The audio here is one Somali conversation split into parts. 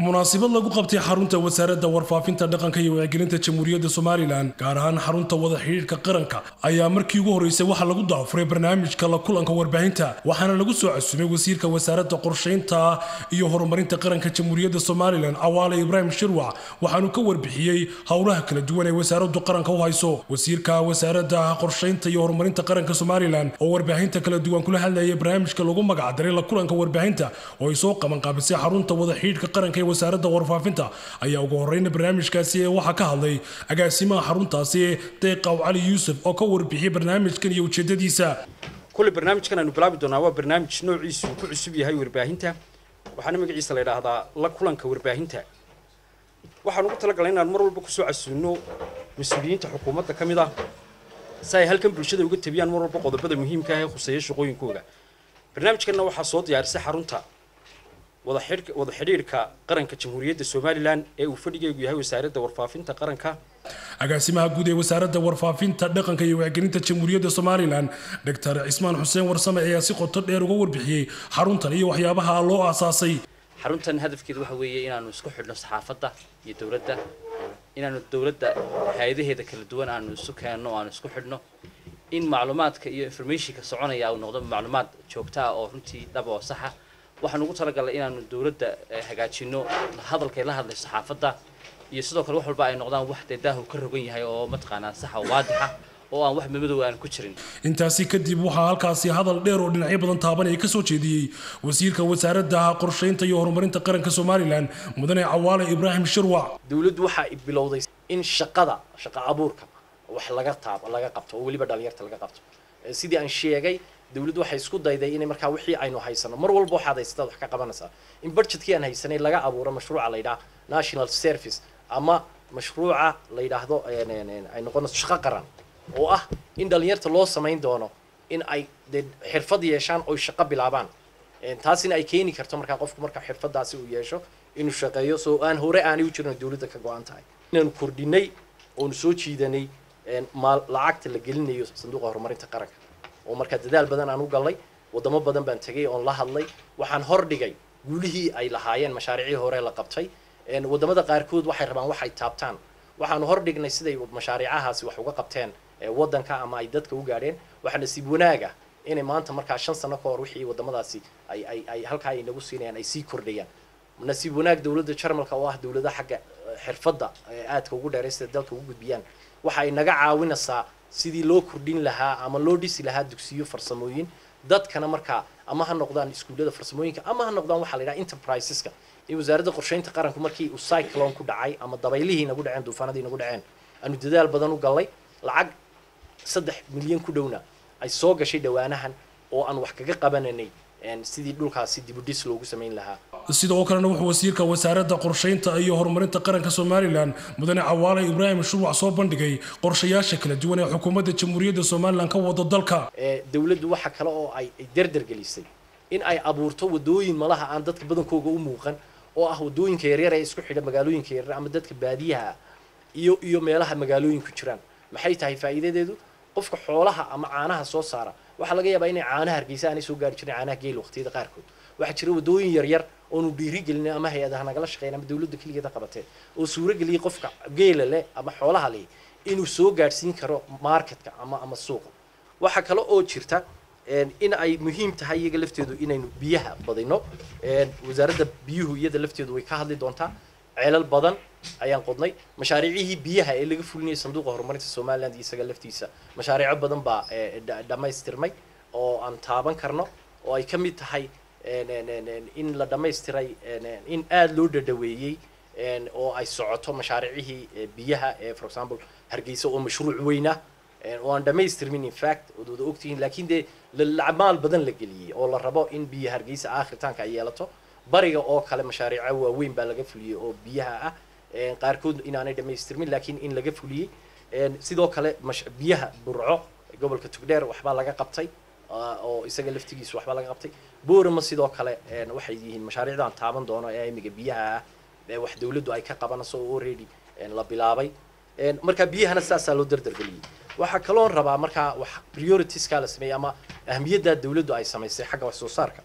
munaasabad lagu qabtay xarunta wasaaradda warfaafinta dhaqanka iyo wacyigelinta jamhuuriyadda somalilan gaar ahaan xarunta wada xidhiidhka qaranka ayaa markii ugu horreysay waxaa lagu daafuray barnaamijka la kulanka warbaahinta waxaana lagu soo casuumay wasiirka wasaaradda qorshaynta iyo horumarinta qaranka jamhuuriyadda somalilan cawaale ibraahim shirwac waxaanu ka warbixiyey howlaha kala duwan ee wasaaraddu qaranka u hayso wasiirka wasaaradda qorshaynta iyo horumarinta qaranka somalilan oo warbaahinta kala duwan kula hadlayay barnaamijka lagu magacdaray la kulanka warbaahinta oo ay soo qabanqaabisay xarunta wada xidhiidhka qaranka ee wasaaradda warfaafinta ayaa ugu horeyna barnaamijkaasi waxaa ka hadlay agaasimaha xaruntaasi deeqaw cali yuusuf oo ka warbixiyey barnaamijkan iyo ujeedadiisa kulle barnaamijkan aanu bilaabi doonaa waa barnaamij noociisu ku cusub yahay warbaahinta waxaana magaciisa la yidhaahdaa la kulanka warbaahinta waxaan ugu talagalay inaan mar walba kusoo casuuno mas-uuliyiinta xukuumadda ka mid ah si ay halkan bulshada uga tabiyaan mar walba qodobada muhiimka ah ee khuseeya shaqooyinkooda barnaamijkanna waxaa soo diyaarisay xarunta wada xidhiidhka qaranka jamhuuriyadda somalilan ee uu fadhigeegu yahay wasaaradda warfaafinta qaranka agaasimaha guud ee wasaaradda warfaafinta dhaqanka iyo wacyigelinta jamhuuriyadda somalilan doctor cismaan xuseen warsame ayaa si qoto dheer uga warbixiyey xaruntan iyo waxyaabaha loo aasaasay xaruntan hadafkeedu waxa weeye inaanu isku xidhno saxaafadda iyo dowladda inaanu dowladda hay-adaheeda kala duwan aanu isu keenno o aanu isku xidhno in macluumaadka iyo informationka soconaya uu noqdo macluumaad joogta ah oo runtii dhab oo saxa waxaan ugu talagalnay inaanu dowladda hagaajino hadalkay la hadlayso saxaafadda iyo sidoo kale wax walba ay noqdaan wax dee daahu ka rogan yahay oo mataqaanaa saxa oo waadixa oo aan wax madow aan ku jirin intaasi kadib waxaa halkaasi hadal dheer oo dhinacyo badan taabanaya ka soo jeediyey wasiirka wasaaradda qorshaynta iyo horumarinta qaranka somalilan mudane cawaale ibraahim shirwac dowladdu waxa ay bilowday in shaqada shaqa abuurka wax laga taab laga qabto oo weliba dhalinyarta laga qabto sidii aan sheegay dowladdu waxay isku dayday inay markaa wixii aynu haysano mar walba waxaad haysataad wax ka qabanaysaa in budgetkii aan haysanay laga abuuro mashruuca la yidhaha national service ama mashruuca la yidhaahdo ay noqonayso shaqo qaran oo ah in dhalinyarta loo samayn doono in ay dee xirfad yeeshaan oy shaqo bilaabaan taasina ay keeni karto markaa qofku marka xirfadaasi uu yeesho inuu shaqeeyo soo aan hore aanay u jirin dowladda ka go-an tahay inaanu kordhinay oonu soo jiidanay maal lacagta la gelinayo sanduuqa horumarinta qaranka oo markaa dadaal badan aan u gallay wadamo badan baan tegay oon la hadlay waxaan hordhigay guulihii ay lahaayeen mashaariicii hore la qabtay wadamada qaarkood waxay rabaan wax ay taabtaan waxaanu hordhignay siday mashaariicahaasi wax uga qabteen waddanka ama ay dadka u gaadheen waxaa nasiib wanaaga inay maanta markaa shan sano ka hor wixii wadamadaasi ay ay ay halkaa ay nagu siinayaan ay sii kordhayaan nasiib wanaag dowladda jarmalka oo ah dowlada xagga xirfadda aadka ugu dheeray sida dalka ugu gudbiyaan waxa ay naga caawinaysaa sidii loo kordhin lahaa ama loo dhisi lahaa dugsiyo farsamooyin dadkana markaa ama ha noqdaan iskuullada farsamooyinka ama ha noqdaan waxaa la yidhaha enterpriseska in wasaaradda qorshaynta qaranku markii uu cyclone ku dhacay ama dabaylihii nagu dhaceen duufaanadii nagu dhaceen aanu dadaal badan u gallay lacag saddex milyan ku dhowna ay soo gashay dhowaanahan oo aan wax kaga qabananay sidii dhulkaasi dibudhis loogu samayn lahaa sidoo kalena wuxuu wasiirka wasaaradda qorshaynta iyo horumarinta qaranka somalilan mudane cawaale ibraahim shurwac soo bandhigay qorshayaasha kala duwan ee xukuumadda jamhuuriyadda somalilan ka wado dalka dowladdu waxa kale oo ay derdergelisay in ay abuurto wadooyin malaha aan dadka badankooga u muuqan oo ah wadooyinka yaryar ee isku xidha magaalooyinka yaryar ama dadka baadiyaha ah iyo iyo meelaha magaalooyinku jiraan maxay tahay faa'iidadeedu qofka xoolaha ama caanaha soo saara waxaa laga yaabaa inay caanaha hargeysa aanay soo gaari jirin caanaha geel waqtiyada qaarkood waxaa jira wadooyin yaryar oonu dhiirigelin ama hay-adaha nagala shaqeyn ama dowladda keligeeda qabatee oo suurageliyay qofka geela leh ama xoolaha leh inuu soo gaadhsiin karo marketka ama ama suuqa waxaa kale oo jirta in ay muhiim tahay iyaga lafteedu inaynu biyaha badino wasaaradda biyuhu iyada lafteedu way ka hadli doontaa ceelal badan ayaan qodnay mashaariicihii biyaha ee laga fulinayay sanduuqa horumarinta somaliland iyo isaga laftiisa mashaariico badan baa dhammaystirmay oo aan taaban karno oo ay ka mid tahay in la dhammaystiray in aada loo dhadhaweeyey oo ay socoto mashaariicihii biyaha ee for example hargeysa oo mashruuc weyn ah oo aan dhammaystirmin in fact ood wada ogtihiin laakiin dee maal badan la geliyey oo la rabo in biyo hargeysa aakhiritaanka ay yeelato bariga oo kale mashaariico waaweyn baa laga fuliyey oo biyaha ah qaarkood inaanay dhammaystirmin laakiin in laga fuliyey sidoo kale biyaha burco gobolka tugdheer waxbaa laga qabtay oo isaga laftigiisa waxbaa laga qabtay boorama sidoo kale waxay yihiin mashaariicdaan taaban doono ee imiga biyaha ah ee wax dowladdu ay ka qabanayso oo already la bilaabay marka biyahana sidaasaa loo dardargeliyey waxaa kaloon rabaa markaa wax prioritieskaa la sameeyey ama ahmiyadda dowladdu ay samaysay xagga wax soo saarka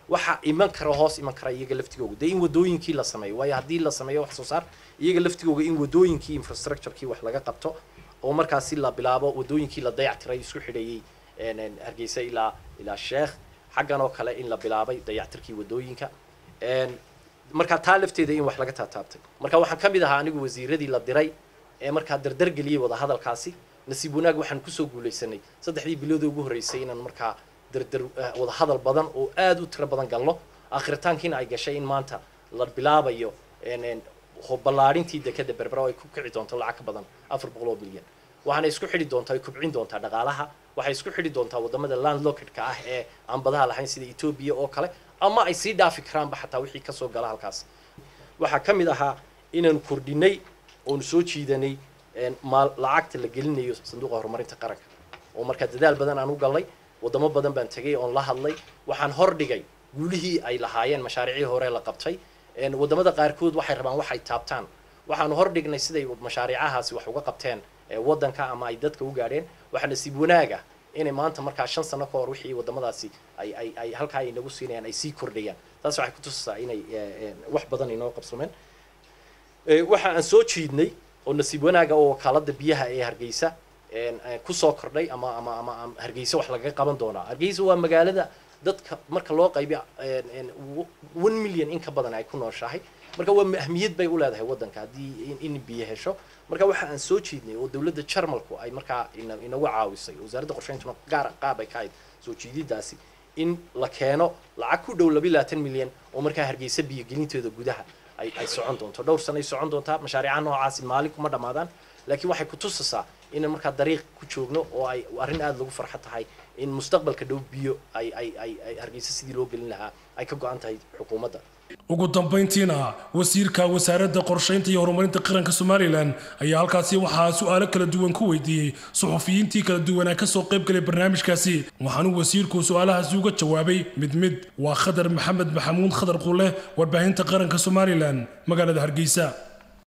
waxa iman kara hoos iman kara iyaga laftigooga dee in wadooyinkii la sameeyo waayo haddii la sameeyo wax soo saar iyaga laftigooga in wadooyinkii infrastructurekii wax laga qabto oo markaasi la bilaabo wadooyinkii la dayactiray isku xidhayey een, een, hargeysa ilaa ilaa sheekh xaggan oo kale in la bilaabay dayactirkii wadooyinka een, marka taa lafteeda in wax laga taataabtay marka waxaan ka mid ahaa anigu wasiiradii la diray ee markaa dardargeliyey wadahadalkaasi nasiib wanaag waxaan kusoo guulaysanay saddexdii biloodii ugu horreysay inaan markaa dardar eh, wadahadal badan oo aad u tiro badan galno aakhiritaankiina ay gashay in maanta la bilaabayo een, een, ho- ballaadhintii dekada berbera oo ay ku kici doonto lacag ka badan afar boqol oo bilyan waxaana isku xidhi doontaa ay kubcin doontaa dhaqaalaha waxay isku xidhi doontaa wadamada landlocked-ka ah ee aan badaha lahayn sida etoobiya oo kale ama ay sii dhaafi karaanba xataa wixii kasoo gala halkaas waxaa ka mid ahaa inaanu kordhinay oonu soo jiidanay een, maal lacagta la gelinayo sanduuqa horumarinta qaranka oo markaa dadaal badan aan u galnay wadamo badan baan tegay oon la hadlay waxaan hordhigay guulihii ay lahaayeen mashaariicii hore la qabtay een, wadamada qaarkood waxay rabaan wax ay taabtaan waxaanu hordhignay siday mashaariicahaasi wax uga qabteen ee wadanka ama ay dadka u gaadheen waxaa nasiib wanaaga inay maanta markaa shan sano ka hor wixii wadamadaasi ay ay ay halkaa ay nagu siinayaan ay sii kordhayaan taas waxay kutusaysaa inay eh, eh, wax badan inoo qabsameen Eh, waxa aan soo jiidnay oo nasiib wanaaga oo wakaalada biyaha ee hargeysa een, eh, kusoo kordhay ama ama ama ama hargeysa wax lagaga qaban doonaa hargeysa waa magaalada dadka marka loo qaybiyo een, een, w- one million in ka badan ay ku nooshahay marka waa ahmiyad bay u leedahay wadanka haddii in- in biyo hesho marka waxa aan soo jiidnay oo dowladda jarmalku ay markaa ina- inagu caawisay wasaaradda qorsheyntuna gaar qaab ay ka ahayd soo jiididaasi in la keeno lacag ku dhow laba iyo labaatan milyan oo markaa hargeysa biyogelinteeda gudaha ay ay socon doonto dhowr sano ay socon doontaa mashaariicaha noocaasi maalin kuma dhammaadaan laakiin waxay ku tusaysaa inaan markaa dariiq ku joogno oo ay arrin aada lagu farxo tahay in mustaqbalka dhow biyo ay ay ay ay hargeysa sidii loo gelin lahaa ay ka go-an tahay xukuumadda ugu dambayntiina wasiirka wasaaradda qorshaynta iyo horumarinta qaranka somalilan ayaa halkaasi waxaa su-aalo kala duwan ku weydiiyey suxufiyiintii kala duwanaa kasoo qayb galay barnaamijkaasi waxaanu wasiirku su-aalahaasi uga jawaabay mid mid waa khadar maxamed maxamuud khadar qule warbaahinta qaranka somalilan magaalada hargeysa